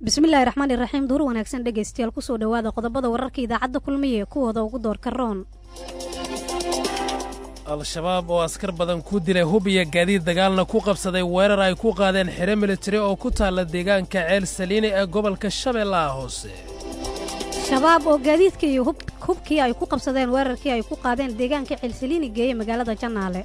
bismillaahi raxmaani raxiim duur wanaagsan dhegaystayaal kusoo dhowaada qodobada wararka idaacadda kulmiye kuwooda ugu doorka roon al-shabaab oo askar badan ku dilay hub iyo gaadiid dagaalna ku qabsaday weerar ay ku qaadeen xero militari oo ku taalla deegaanka ceel saliine ee gobolka shabeellaha hoose shabaab oo gaadiidka iyo hubkii ay ku qabsadeen weerarkii ay ku qaadeen deegaanka ceelsaliini geeye magaalada jannaale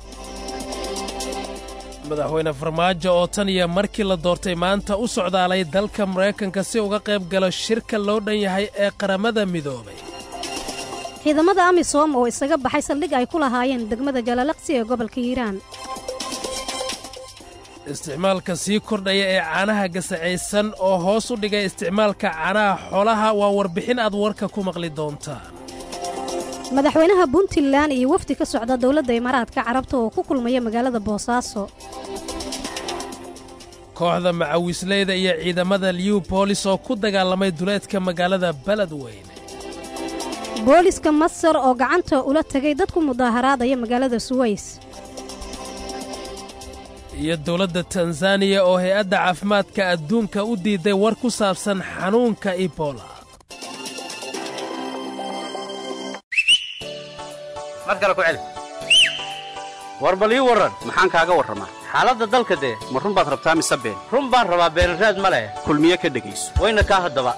madaxweyne farmaajo oo tan iyo markii la doortay maanta u socdaalay dalka maraykanka si uga qayb galo shirka loo dhan yahay ee qaramada midoobay ciidamada amisom oo isaga baxay saldhig ay ku lahaayeen degmada jalalaqsi ee gobolka hiiraan isticmaalka sii kordhaya ee caanaha gasacaysan oo hoos u dhigay isticmaalka caanaha xoolaha waa warbixin aad warka ku maqli doontaan madaxweynaha puntland iyo wafdi ka socda dowladda imaaraadka carabta oo ku kulmaya magaalada boosaaso kooxda macawisleyda iyo ciidamada liw boolis oo ku dagaalamay duleedka magaalada beledweyne booliska masar oo gacanta ula tegay dad ku mudaaharaadaya magaalada suweys iyo dowladda tanzaniya oo hay-adda caafimaadka adduunka u diiday war ku saabsan xanuunka ibola war bal ii warran maxaan kaaga warramaa xaaladda dalka dee ma run baad rabtaa mise been run baan rabaa beenraad ma leh kulmiye ka dhegayso wayna kaa haddaba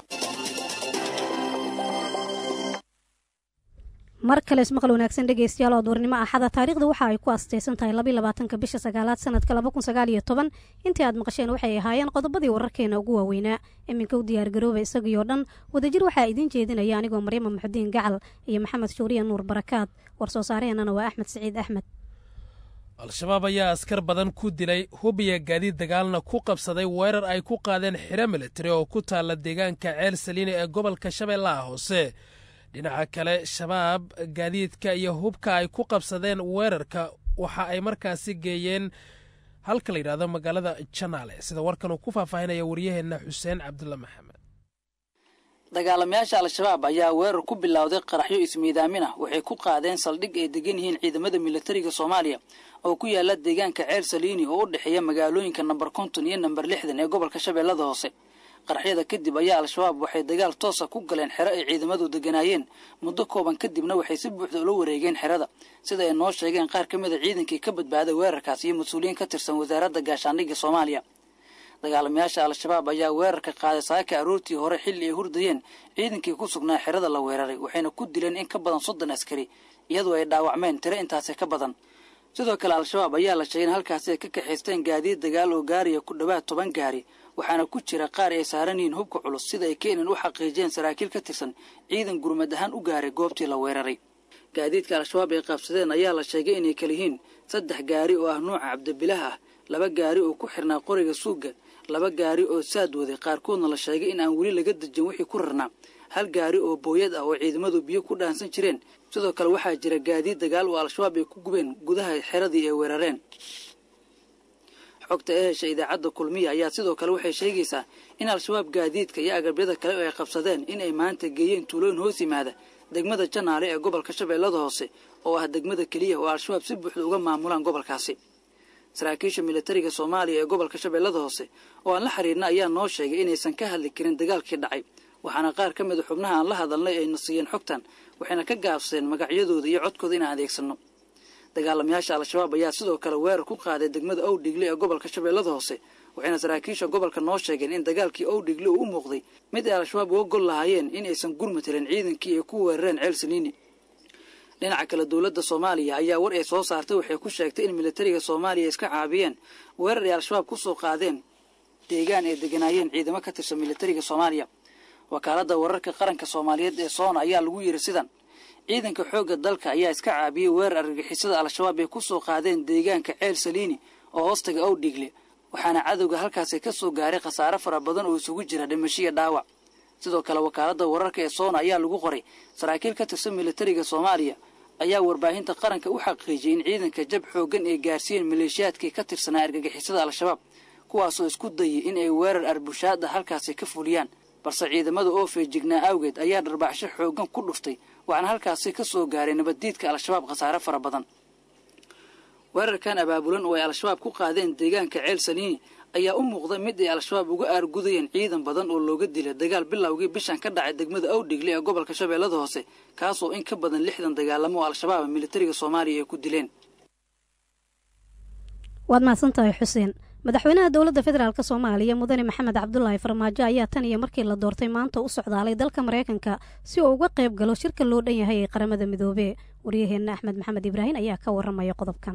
mar kale ismaqal wanaagsan dhegaystayaal oo duurnimo axada taariikhda waxa ay ku astaysan tahay labaatanka bisha sagaalaad sanadka labakunsagaaliyotoban intii aad maqasheen waxay ahaayeen qodobadii wararkeena ugu waaweynaa iminka u diyaargarooba isagii oo dhan wadajir waxaa idiin jeedinaya anigoo maryama muxudiin gacal iyo maxamed shuuriya nuur barakaad war soo saaraheenana waa axmed siciid axmed al-shabaab ayaa askar badan ku dilay hub iyo gaadiid dagaalna ku qabsaday weerar ay ku qaadeen xero militari oo ku taalla deegaanka ceel saliine ee gobolka shabeellaha hoose dhinaca kale shabaab gaadiidka iyo hubka ay ku qabsadeen weerarka waxa ay markaasi geeyeen halka la yidhahdo magaalada janaale sida warkan uu ku faahfaahinaya waryaheenna xuseen cabdulla maxamed dagaalamayaasha al-shabaab ayaa weerar ku bilowday qaraxyo ismiidaamin ah waxay ku qaadeen saldhig ay degan yihiin ciidamada militariga soomaaliya oo ku yaala deegaanka ceel saliini oo u dhexeeya magaalooyinka namber konton iyo namber lixdan ee gobolka shabeellada hoose qaraxyada kadib ayaa al-shabaab waxay dagaal toosa ku galeen xero ay ciidamadu deganaayeen muddo kooban kadibna waxay si buuxda ula wareegeen xerada sida ay noo sheegeen qaar ka mid a ciidankii ka badbaaday weerarkaas iyo mas-uuliyiin ka tirsan wasaaradda gaashaandhigga soomaaliya dagaalamayaasha al-shabaab ayaa weerarka qaaday saaka aroortii hore xilli ay hurdayeen ciidankii ku sugnaa xerada la weeraray waxayna ku dileen in ka badan soddon askari iyadoo ay dhaawacmeen tiro intaasi ka badan sidoo kale al-shabaab ayaa la sheegay in halkaasi ay ka kaxaysteen gaadiid dagaal oo gaariya ku dhowaad toban gaari waxaana ku jira qaar ay saaran yihiin hubka culus sida ay keenan u xaqiijiyeen saraakiil ka tirsan ciidan gurmad ahaan u gaaray goobtii la weeraray gaadiidka al-shabaab ay qaabsadeen ayaa la sheegay inay kala yihiin saddex gaari oo ah nuuca cabdibilaha ah laba gaari oo ku xirnaa qoriga suugga laba gaari oo saad waday qaarkoodna la sheegay in aan weli laga dejin wixii ku rarnaa hal gaari oo booyad ah oo ciidamadu biyo ku dhaansan jireen sidoo kale waxaa jira gaadiid dagaal oo al-shabaab ay ku gubeen gudaha xeradii ay weerareen xogta ee hesha idaacadda kulmiya ayaa sidoo kale waxay sheegaysaa in al-shabaab gaadiidka iyo agabyada kale oo ay qabsadeen in ay maanta geeyeen tuulooyin hoos yimaada degmada janaale ee gobolka shabeellada hoose oo ah degmada keliya oo al-shabaab si buuxda uga maamulaan gobolkaasi saraakiisha militariga soomaaliya ee gobolka shabeellada hoose oo aan la xiriirna ayaa noo sheegay inaysan ka hadli karin dagaalkii dhacay waxaana qaar ka mida xubnaha aan la hadalnay ayna siiyeen xogtan waxayna ka gaabsadeen magacyadooda iyo codkooda inaan adeegsanno dagaalamayaasha al-shabaab ayaa sidoo kale weerar ku qaaday degmada owdhigle ee gobolka shabeellada hoose waxayna saraakiisha gobolka noo sheegeen in dagaalkii owdhigle uu u muuqday mid ay al-shabaab uga gol lahaayeen in aysan gurmatelin ciidankii ay ku weerareen ceel saliini dhinaca kale dowladda soomaaliya ayaa war ay soo saartay waxay ku sheegtay in militariga soomaaliya iska caabiyeen weerar ay al-shabaab ku soo qaadeen deegaan ay deganaayeen ciidamo ka tirsan militariga soomaaliya wakaaladda wararka qaranka soomaaliyeed ee soona ayaa lagu yidhi sidan ciidanka xoogga dalka ayaa iska caabiyey weerar argagixisada al-shabaab ay ku soo qaadeen deegaanka ceel saliini oo hoostaga owdhigle waxaana cadowga halkaasi ka soo gaaray khasaare fara badan oo isugu jira dhimashiya dhaawac sidoo kale wakaaladda wararka ee soona ayaa lagu qoray saraakiil ka tirsan militariga soomaaliya ayaa warbaahinta qaranka u xaqiijiyey in ciidanka jab xooggan ay gaarsiiyeen maleeshiyaadkii ka tirsanaa argagixisada al-shabaab kuwaasoo isku dayay in ay weerar arbushaada halkaasi ka fuliyaan balse ciidamada oo feejignaa awgeed ayaa dharbaaxsho xooggan ku dhuftay waxaana halkaasi ka soo gaaray nabaddiidka al-shabaab khasaare fara badan weerarkan abaabulan oo ay al-shabaab ku qaadeen deegaanka ceel saliini ayaa u muuqda mid ay al-shabaab uga aargudayeen ciidan badan oo looga dilay dagaal bilowgii bishan ka dhacay degmada awdhigle ee gobolka shabeellada hoose kaasoo in ka badan lixdan dagaalamo oo al-shabaab militariga soomaaliya ay ku dileen waad mahadsantahay xuseen madaxweynaha dowladda federaalk soomaaliya mudane maxamed cabdulaahi farmaajo ayaa tan iyo markii la doortay maanta u socdaalay dalka maraykanka si uu uga qayb galo shirka loo dhan yahay ee qaramada midoobee waryaheenna axmed maxamed ibraahin ayaa ka waramaya qodobkan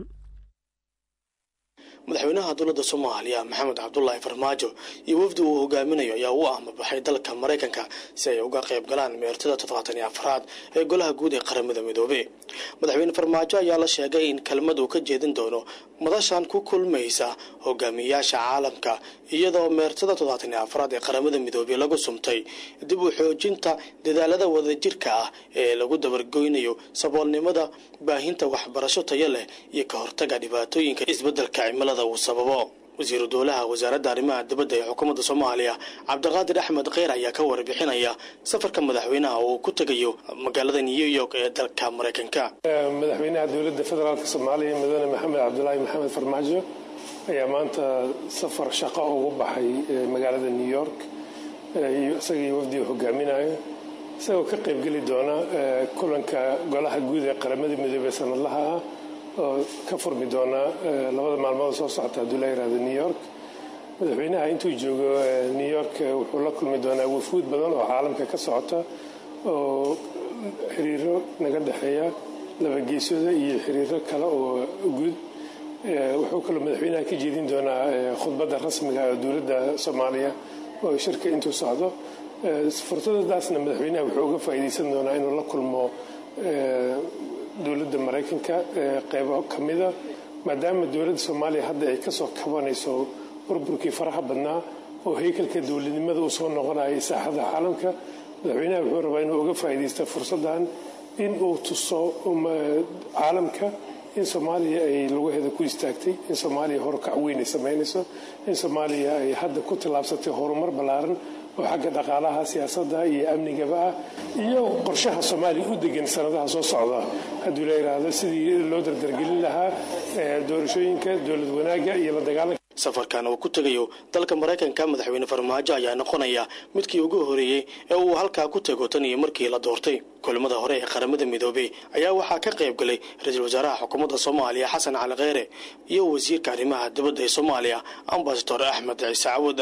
madaxweynaha dowladda soomaaliya maxamed cabdulaahi farmaajo iyo wafdi uu hogaaminayo ayaa u ahmabaxay dalka maraykanka si ay uga qayb galaan meertada toddobaatan iyo afraad ee golaha guud ee qaramada midoobe madaxweyne farmaajo ayaa la sheegay in kelmad uu ka jeedin doono madashan ku kulmaysa hogaamiyayaasha caalamka iyadoo meertada toddobaatan iyo afraad ee qaramada midoobey lagu sumtay dib u xoojinta dadaalada wadajirka ah ee lagu dabargoynayo saboolnimada baahinta waxbarasho tayo leh iyo ka hortaga dhibaatooyinka isbeddelka cimilada uu sababo wasiiru dowlaha wasaaradda arrimaha dibadda ee xukuumadda soomaaliya cabdiqaadir axmed kheyr ayaa ka warbixinaya safarka madaxweynaha uu ku tegayo magaalada new york ee dalka maraykanka madaxweynaha dowladda federaalk soomaaliya mudane maxamed cabdulaahi maxamed farmaajo ayaa maanta safar shaqo ugu baxay magaalada new york isagii wafdiga hogaaminayo isagoo ka qaybgeli doona kulanka golaha guud ee qaramada midoobey sanadlaha ah oo ka furmi doona labada maalmood soo socota hadduu la yihahdo new york madaxweynaha intuu joogo new york wuxuu la kulmi doonaa wafuud badan oo caalamka ka socota oo xiriiro naga dhexeeya labageesooda iyo xiriiro kale oo guud wuxuu kaloo madaxweynaha ka jeedin doonaa khudbadda rasmiga ee dowladda soomaaliya oo shirka intuu socdo fursadadaasna madaxweynaha wuxuu uga faa'iidaysan doonaa inuu la kulmo dowladda maraykanka qeybo ka mida maadaama dowladda soomaaliya hadda ay kasoo kabanayso burburkii faraha badnaa oo haykalka dowladnimada uu soo noqonayay saaxada caalamka madaxweynaha wuxuu rabaa inuu uga faa'iidaysta fursaddan in uu tuso caalamka in soomaaliya ay lugaheeda ku istaagtay in soomaaliya horukac weyn ay samaynayso in soomaaliya ay hadda ku tallaabsatay horumar ballaaran oo xagga dhaqaalaha siyaasadda iyo amnigaba ah iyo qorshaha soomaaliya u degan sanadaha soo socda hadduu la yidhaahdo sidii loo dardargelin lahaa doorashooyinka dowlad wanaagga iyo la dagaalanka safarkan uu ku tegayo dalka maraykanka madaxweyne farmaajo ayaa noqonaya midkii ugu horeeyey ee uu halkaa ku tego tan iyo markii la doortay kulamada hore ee qaramada midoobey ayaa waxaa ka qayb galay ra-iisul wasaaraha xukuumadda soomaaliya xasan cali kheyre iyo wasiirka arrimaha dibadda ee soomaaliya ambasador axmed ciise cawad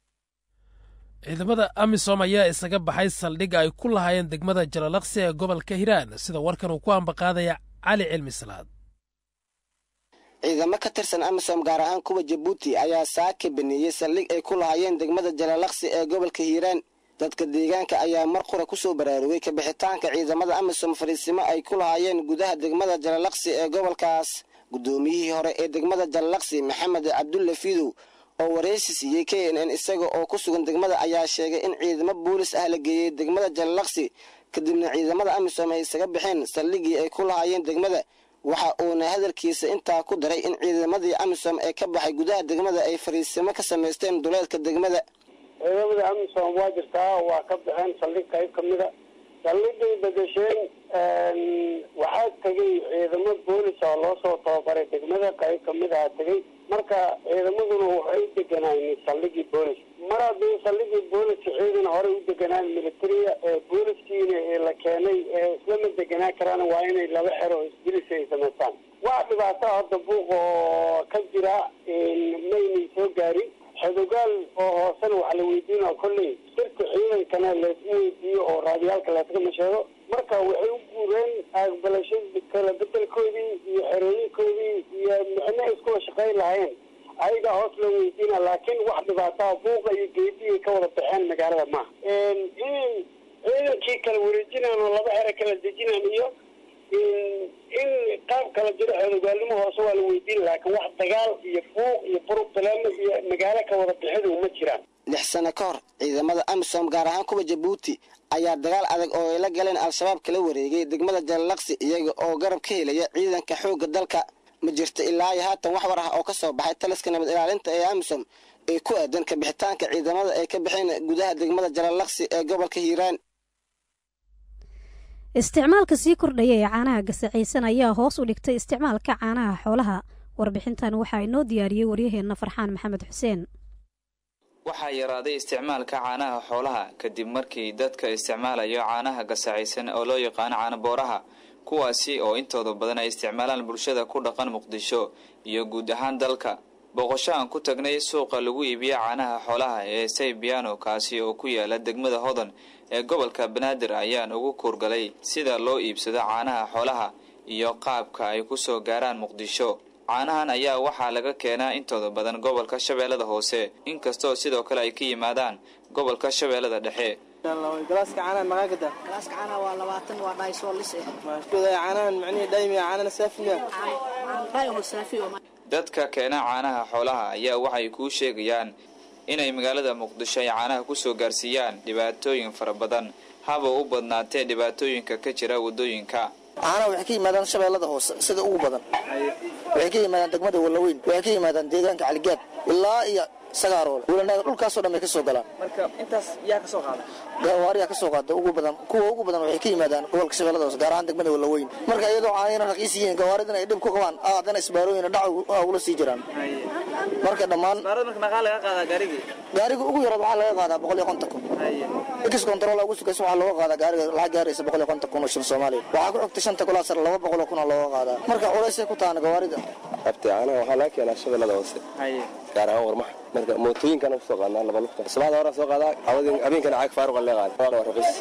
ciidamada amisom ayaa isaga baxay saldhig ay ku lahaayeen degmada jalalaqsi ee gobolka hiiraan sida warkan uu ku ambaqaadaya cali cilmi salaad ciidamo ka tirsan amisom gaar ahaan kuwa jabuuti ayaa saaka baneeyey saldhig ay ku lahaayeen degmada jalalaqsi ee gobolka hiiraan dadka deegaanka ayaa mar qura kusoo baraarugay kabixitaanka ciidamada amisom fariisimo ay ku lahaayeen gudaha degmada jalalaqsi ee gobolkaas guddoomiyihii hore ee degmada jalalaqsi maxamed cabdulle fidow oo wareysi siiyey k n n isaga oo ku sugan degmada ayaa sheegay in ciidamo boolis ah la geeyey degmada jalalaqsi kadibna ciidamada amisom ay isaga baxeen saldhigii ay ku lahaayeen degmada waxa uuna hadalkiisa intaa ku daray in ciidamadii amisom ee ka baxay gudaha degmada ay fariisimo ka samaysteen duleedka degmada ciidamada amisom waa jirtaa waa ka baxeen saldhig qayb ka mida saldhigay bedesheen waxaa tegey ciidamo boolis oo loo soo tababaray degmada qayb kamid aha tegey marka ciidamaduna waxay u deganaayen saldhigii boolis mar haddii saldhigii booliska ciidan horey u deganaan militariya ee booliskiina la keenay ee islama deganaan karaan waa inay laba xero isbilis ay samaystaan waa dhibaato hadda buuq oo ka jira maynay soo gaarin xodogaal oo hoosena waxa la weydiinaa kolley sirka ciidankana laysma weydiiyo oo raadiyaalka layskama sheego marka waxay u guureen aqbalasho kala bedelkoodii iyo xerooyinkoodii iyo micno iskuwa shaqayn lahayn ayagaa hoos loo weydiina laakiin wax dhibaataa buuqa iyo geediyay ka wada baxeen magaalada maaha in ciidankii kala wareejinaan oo laba xero kala dejinaan iyo in qaab kala jiro xodogaalnimo hoose waa la weydiin laakiin wax dagaal iyo fuuq iyo buruqtaleemo iyo magaalo ka wada bixidu ma jiraan lix sano ka hor ciidamada amisom gaar ahaan kuwa jabuuti ayaa dagaal adag oo ay la galeen al-shabaab kala wareegay degmada jalalaqsi iyaga oo garab ka helaya ciidanka xoogga dalka ma jirto ilaa iyo haatan wax war ah oo ka soo baxay taliska nabad ilaalinta ee amisom ee ku aadan kabixitaanka ciidamada ay ka baxeen gudaha degmada jalalaqsi ee gobolka hiiraan isticmaalka sii kordhaya ee caanaha gasacaysan ayaa hoos u dhigtay isticmaalka caanaha xoolaha warbixintan waxaa inoo diyaariyey waryaheenna farxaan maxamed xuseen waxaa yaraaday isticmaalka caanaha xoolaha kadib markii dadka isticmaalayo caanaha gasacaysan oo loo yaqaano caanabooraha kuwaasi oo intooda badan ay isticmaalaan bulshada ku dhaqan muqdisho iyo guud ahaan dalka booqasho aan ku tagnay suuqa lagu iibiyo caanaha xoolaha ee saybiano kaasi oo ku yaala degmada hodan ee gobolka banaadir ayaan ugu kuurgalay sida loo iibsado caanaha xoolaha iyo qaabka ay ku soo gaaraan muqdisho caanahan ayaa waxaa laga keenaa intooda badan gobolka shabeellada hoose inkastoo sidoo kale ay ka yimaadaan gobolka shabeellada dhexe galaaska caanahan maxaa gada galaaska caanaha waa labaatan waa dhaysoo lis eh caanahan macnihi dhaymiya caanana saafiya dhayo saafi oo dadka keena caanaha xoolaha ayaa waxay kuu sheegayaan inay magaalada muqdisho ay caanaha ku soo gaarsiiyaan dhibaatooyin fara badan haba u badnaatee dhibaatooyinka ka jira waddooyinka caanaha waxay ka yimaadaan shabeellada hoose sida ugu badan waxay ka yimaadaan degmada wallaweyn waxay ka yimaadaan deegaanka caligaad ilaa iyo sagaaroole wulanaaga dhulkaasoo dhan bay ka soo galaan marka intaas yaa ka soo qaada gawaariyaa ka soo qaada ugu badan kuwa ugu badan waxay ka yimaadaan gobolka shabeellada hoose gaar ahaan degmada wallaweyn marka iyadoo caanayna raqiis yihiin gawaaridana ay dhib ku qabaan aadana isbaarooyina dhac ugula sii jiraan marka dhammaan gaariga ugu yaraad waxaa laga qaadaa boqol iyo konton kun x control ugu sugaysa waxaa looga qaadaa gaariga lacag gaaraysa boqol iyo konton kun oo shil soomaaliya waxaa ku xigta shanta kulaa sare laba boqol oo kun oo looga qaadaa marka culaysay ku taana gawaarida abti caanaha waxaa laga keenaa shabeellada hoose gaar ahaan warmaxa marka mootooyinkana kusoo qaadnaa laba lugta subaxda hore soo qaadaa habeenkana caag faaruqa lee qaada waa raqiis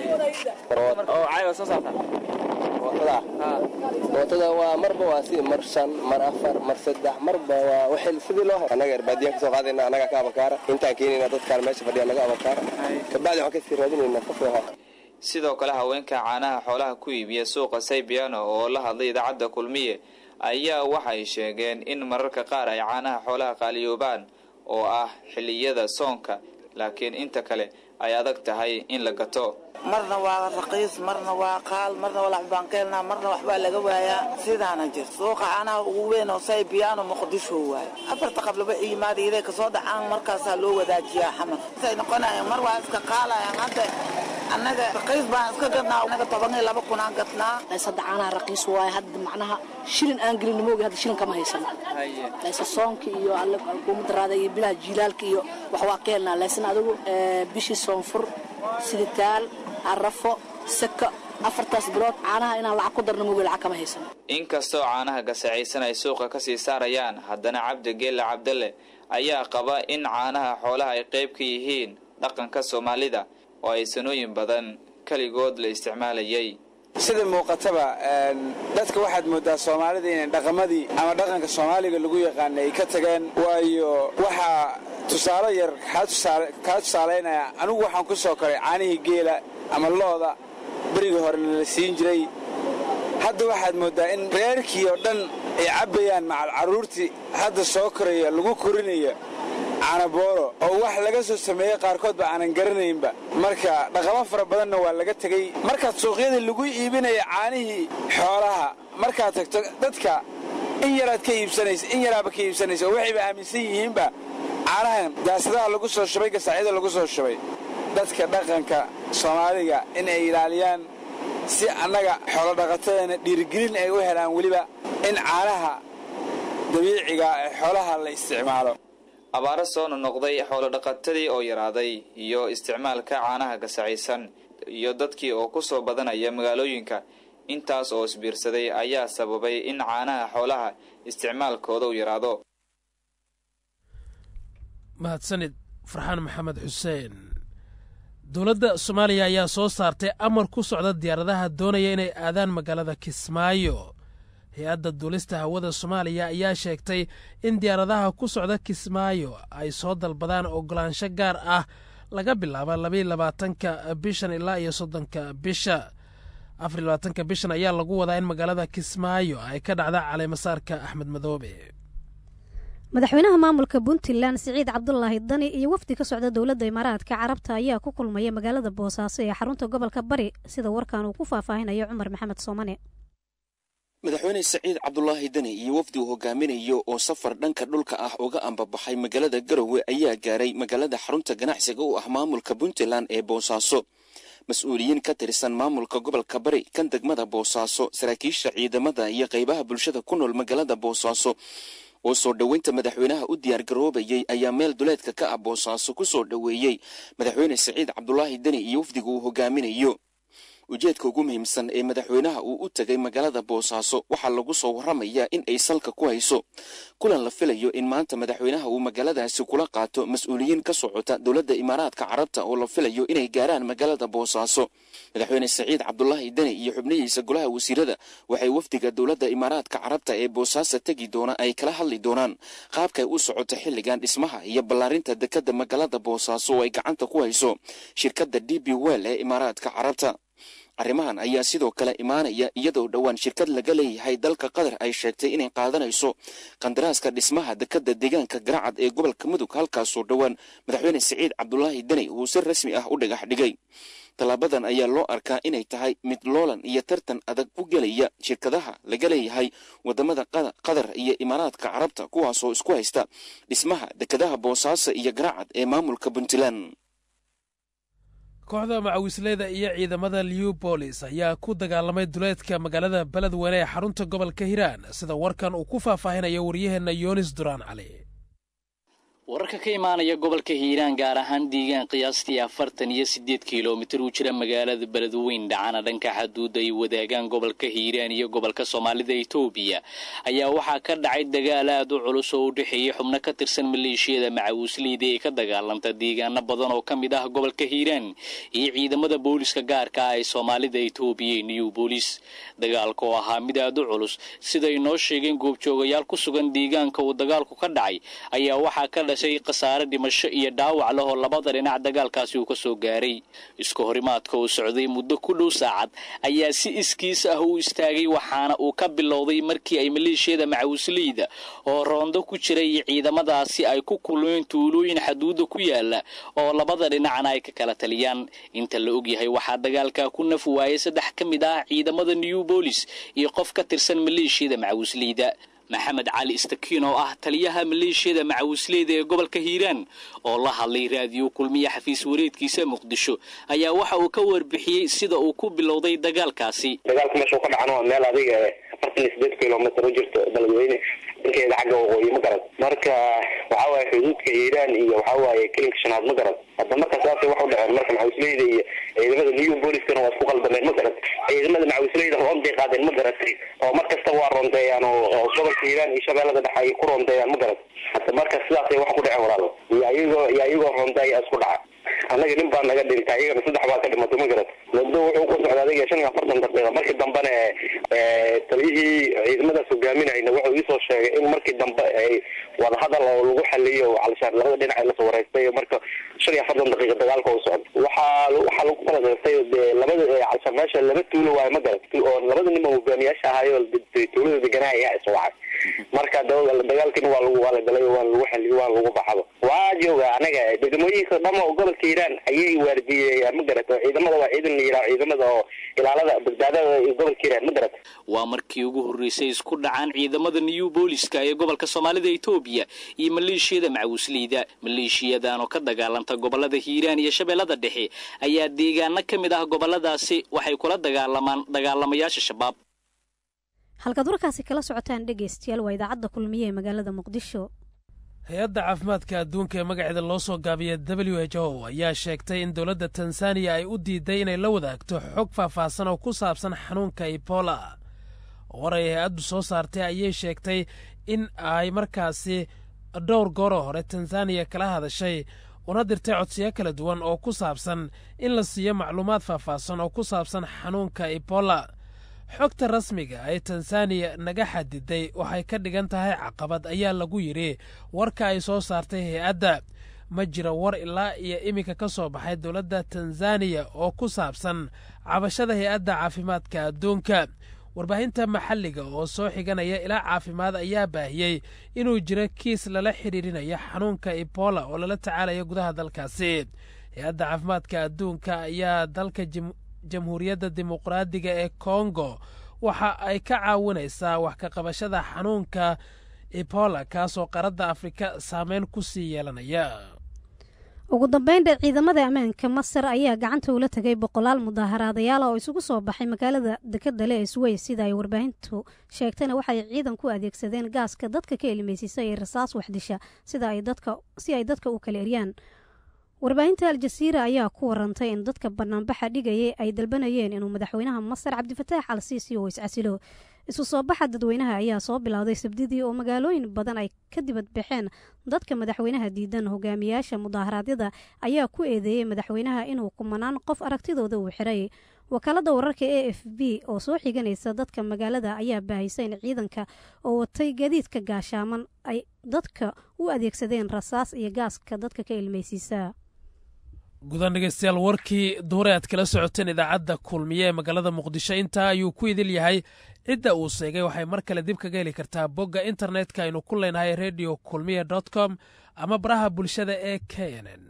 oo caaga soo saarta mootada mootada waa marba waa si mar shan mar afar mar saddex marba waa waxay sidii loo hay annaga erbaadiyan kasoo qaadayna annaga ka abakaara intaan keenayna dadkaan meesha fadhiya naga abakaara kabacdi waxaan kasii raadinayna qofka sidoo kale haweenka caanaha xoolaha ku iibiya suuqa saybiano oo la hadlay idaacadda kulmiye ayaa waxay sheegeen in mararka qaar ay caanaha xoolaha qaaliyoobaan oo ah xilliyada soonka laakiin inta kale ay adag tahay in la gato marna waa raqiis marna waa qaal marna waa laxbaan ka helnaa marna waxbaa laga waayaa sidaana jir suuqa caanaha ugu weyn oo saybiyaano muqdisho waayo afarta qablaba yimaada iday kasoo dhacaan markaasaa loo wadaajiyaa xamar say noqonayaan mar waa iska qaalayaan hadda annaga raqiis baan iska gadnaa annaga toban iyo laba kun aan gadnaa hadda caanaha raqiis waaye hadda macnaha shilin aan gelin moogi hadda shilin kama haysan laysa soonka iyo alle kuumadaraada iyo bilaha jiilaalka iyo wax waa ka helnaa laysan adigu bishii soonfur siditaal arafo saka afartaas bilood caanaha inaan lacag ku darno moogi lacag kama haysan inkastoo caanaha gasacaysan ay suuqa kasii saarayaan haddana cabdi geelle cabdalle ayaa qaba in caanaha xoolaha ay qayb ka yihiin dhaqanka soomaalida oo ay sanooyin badan keligood la isticmaalayay sida muuqataba dadka waxaad moodaa soomaalida inay dhaqamadii ama dhaqanka soomaaliga lagu yaqaana ay ka tageen waayo waxaa tusaale yar kaa tusaalaynaya anigu waxaan ku soo koray caanihii geela ama looda berigii horena la siin jiray hadda waxaad mooddaa in reerkii oo dhan ay cabbayaan macal carruurtii hadda soo koraya lagu korinayo caanabooro oo wax laga soo sameeyey qaarkoodba aanan garanaynba marka dhaqamo fara badanna waa laga tegey markaad suuqyadii lagu iibinaya caanihii xoolaha markaad tagto dadka in yaraad ka iibsanaysa in yaraaba ka iibsanaysa oo waxayba aaminsan yihiinba caanahan daasadaha lagu soo shubay gasaacyada lagu soo shubay dadka dhaqanka soomaaliga in ay ilaaliyaan si annaga xoolodhaqatadana dhiirigelin ay u helaan weliba in caanaha dabiiciga ee xoolaha la isticmaalo abaaro soo nonoqday xoolodhaqatadii oo yaraaday iyo isticmaalka caanaha gasacaysan iyo dadkii oo ku soo badanaya magaalooyinka intaas oo isbiirsaday ayaa sababay in caanaha xoolaha isticmaalkooda u yaraado mahadsanid farxaan maxamed xuseen dowladda soomaaliya ayaa soo saartay amar ku socda diyaaradaha doonaya inay aadaan magaalada kismaayo hay-adda duulista hawada soomaaliya ayaa sheegtay in diyaaradaha ku socda kismaayo ay soo dalbadaan ogolaansho gaar ah laga bilaabo labaiy labaatanka bishan ilaa iyo soddonka bisha afar iyo labaatanka bishan ayaa lagu wadaa in magaalada kismaayo ay ka dhacda caleemasaarka axmed madoobe madaxweynaha maamulka puntland siciid cabdulaahi dani iyo wafdi ka socda dowladda imaaraadka carabta ayaa ku kulmaya magaalada boosaaso ee xarunta gobolka bari sida warkan uu ku faahfaahinayo cumar maxamed soomane madaxweyne saciid cabdulaahi deni iyo wafdi uu hogaaminayo oo safar dhanka dhulka ah uga ambabaxay magaalada garowe ayaa gaaray magaalada xarunta ganacsiga u ah maamulka puntland ee boosaaso mas-uuliyiin ka tirsan maamulka gobolka bari kan degmada boosaaso saraakiisha ciidamada iyo qaybaha bulshada ku nool magaalada boosaaso oo soo dhoweynta madaxweynaha u diyaargaroobayay ayaa meel duleedka ka ah boosaaso ku soo dhoweeyey madaxweyne siciid cabdulaahi deni iyo wafdiga uu hogaaminayo ujeedka ugu muhiimsan ee madaxweynaha uu u tegay magaalada boosaaso waxaa lagu soo warramayaa in ay salka ku hayso kulan la filayo in maanta madaxweynaha uu magaaladaasi kula qaato mas-uuliyiin ka socota dowladda imaaraadka carabta oo la filayo inay gaaraan magaalada boosaaso madaxweyne siciid cabdulaahi deni iyo xubnihiisa golaha wasiirada waxay wafdiga dowladda imaaraadka carabta ee boosaaso tegi doona ay kala hadli doonaan qaabkay u socoto xilligan dhismaha iyo ballaarinta dekadda magaalada boosaaso oo ay gacanta ku hayso shirkadda d b well ee imaaraadka carabta arrimahan ayaa sidoo kale imaanaya iyadoo dhowaan shirkad laga leeyahay dalka qatar ay sheegtay inay qaadanayso qandaraaska dhismaha dekadda deegaanka garacad ee gobolka mudug halkaasoo dhowaan madaxweyne siciid cabdulaahi deni uu si rasmi ah u dhagax dhigay tallaabadan ayaa loo arkaa inay tahay mid loolan iyo tartan adag u gelaya shirkadaha laga leeyahay wadamada qatar iyo imaaraadka carabta kuwaasoo isku haysta dhismaha dekadaha boosaaso iyo garacad ee maamulka puntland kooxda macawisleyda iyo ciidamada liubolis ayaa ku dagaalamay duleedka magaalada beledweyne ee xarunta gobolka hiiraan sida warkan uu ku faahfaahinayo waryaheenna yoonis duraan cali wararka ka imaanaya gobolka hiiraan gaar ahaan deegaan qiyaastii afartan iyo siddeed kilomitir u jira magaalada beledweyn dhacana dhanka xaduudda ay wadaagaan gobolka hiiraan iyo gobolka soomaalida etoobiya ayaa waxaa ka dhacay dagaal aad u culus oo u dhexeeyey xubno ka tirsan maleeshiyada macawisleyda ee ka dagaalanta deegaano badan oo ka mid ah gobolka hiiraan iyo ciidamada booliska gaarka ah ee soomaalida etoobiya ee new boolis dagaalka oo ahaa mid aad u culus siday noo sheegeen goobjoogayaal ku sugan deegaanka uu dagaalku ka dhacay ayaa waxaa ka khasaare dhimasho iyo dhaawac leh oo labada dhinac dagaalkaasi uu ka soo gaaray isku horimaadka uu socday muddo ku dhow saacad ayaa si iskiis ah u istaagay waxaana uu ka bilowday markii ay maleeshiyada macawisleyda oo roondo ku jiray iyo ciidamadaasi ay ku kulmeen tuulooyin xaduudda ku yaala oo labada dhinacna ay ka kala taliyaan inta la ogyahay waxaa dagaalkaa ku naf waayay saddex ka mid ah ciidamada new boolis iyo qof ka tirsan maleeshiyada macawisleyda maxamed cali istakiin oo ah taliyaha maleeshiyada macawisleyda ee gobolka hiiraan oo la hadlay raadiyo kulmiya xafiis wareedkiisa muqdisho ayaa waxa uu ka warbixiyey sida uu ku bilowday dagaalkaasi dagaalku meeshuu ka dhacana waa meel adiga afartan iyo sideed kilomitr u jirto beledweyne dhankeeda xagga waqooyi ma garad marka waxaa waaye xuduudka hiiraan iyo waxaa waaye kelinka shanaad ma garad hadda marka saasay wax u dhaceen marka macawisleyda iyo ciidamada new booliskana waa isku qaldameen ma garad ciidamada macawisleyda roonday qaadeen ma garatay oo mar kasta waa roondeeyaan oo gobolka hiiraan iyo shabeellada dhexe ay ku roondeeyaan ma garad hadda marka sidaasay wax ku dhaceen walaalo iyo ayagoo iyo ayagoo roondeeya isku dhaca annaga nin baa naga dhintay iyagana saddex baa ka dhimatay ma garad muddo wuxuu ku socda adiga shan iyo afartan daqiiqa markii dambena taliyihii ciidamadaas hogaaminayna wuxuu iisoo sheegay in markii dambe ay wadahadal oo lagu xaliyo alshaan labada dhinac lasoo wareystay marka shan iyo afartan daqiiqa dagaalka u socda waxaa waxaa lagu kala reebtay dee labada alshaan meesha laba tuulo waayo ma garad oo labada nin oo hogaamiyaasha ahaayo tuulada deganaa ayaa iswacay marka dagaalkina waa lagu waa la galay waa lagu xaliyo waa lagu baxado waa jooga anaga degmooyinka dhama oo gobolka hiiraan ayay waardiyeeyaan ma garat oo ciidamada waa ciidan la yidhaha ciidamada oo ilaalada badbaadada iyo gobolka hiiraan ma garat waa markii ugu horreysay isku dhacaan ciidamada new booliska ee gobolka soomaalida etoobiya iyo maleeshiyada macawisleyda maleeshiyadan oo ka dagaalanta gobolada hiiraan iyo shabeellada dhexe ayaa deegaano ka mid ah goboladaasi waxay kula dagaalamaan dagaalamayaasha shabaab halkaad warkaasi kala socotaan dhegaystayaal waa idaacadda kulmiye ee magaalada muqdisho hay-adda caafimaadka adduunka ee magaceeda loo soo gaabiya w h o ayaa sheegtay in dowladda tanzaniya ay u diiday inay la wadaagto xog faahfaahsan oo ku saabsan xanuunka ebola war ay hay-addu soo saartay ayay sheegtay in ay markaasi dhowr gooroo hore tanzaniya kala hadashay una dirtay codsiyo kala duwan oo ku saabsan in la siiyo macluumaad faahfaahsan oo ku saabsan xanuunka ebola xogta rasmiga ee tanzaniya naga xadiday waxay ka dhigan tahay caqabad ayaa lagu yidhi warka ay soo saartay hay-adda ma jira war ilaa iyo iminka ka soo baxay dowladda tanzaniya oo ku saabsan cabashada hay-adda caafimaadka adduunka warbaahinta maxalliga oo soo xiganaya ilaa caafimaad ayaa baahiyey inuu jiro kiis lala xidhiirinayo xanuunka ebola oo lala tacaalayo gudaha dalkaasi hay-adda caafimaadka adduunka ayaa dalka jamhuuriyadda dimuqraadiga ee kongo waxa ay ka caawinaysaa wax ka qabashada xanuunka ebola kaasoo qaradda afrika saameyn ku sii yeelanaya ugu dambeynta ciidamada ammaanka masar ayaa gacanta ula tegay boqolaal mudaaharaadayaal oo isugu soo baxay magaalada dekadale ee suweys sida ay warbaahintu sheegtayna waxay ciidan ku adeegsadeen gaaska dadka ka elimeysisa ee rasaas waxdisha sida ay dadka si ay dadka u kala eryaan warbaahinta al-jasiira ayaa ku warantay in dadka banaanbaxa dhigayay ay dalbanayeen inuu madaxweynaha masar cabdifataax al siisi oo iscasilo isu soo baxa dadweynaha ayaa soo bilowday sabdidii oo magaalooyin badan ay ka dibad baxeen dadka madaxweynaha diidan hogaamiyaasha mudaaharaadyada ayaa ku eedeeyey madaxweynaha inuu kumanaan qof aragtidooda uu xiray wakaalada wararka a f b oo soo xiganaysa dadka magaalada ayaa baahisa in ciidanka oo watay gaadiidka gaashaaman ay dadka u adeegsadeen rasaas iyo gaaska dadka ka ilmeysiisa gudan dhegeystayaal warkii duure aad kala socoteen idaacadda kulmiye ee magaalada muqdisho intaa ayuu ku idil yahay cidda uu sheegay waxay mar kale dib kaga heli kartaa bogga internetka aynu ku leenahay radio kulmiye dot com ama baraha bulshada ee k n n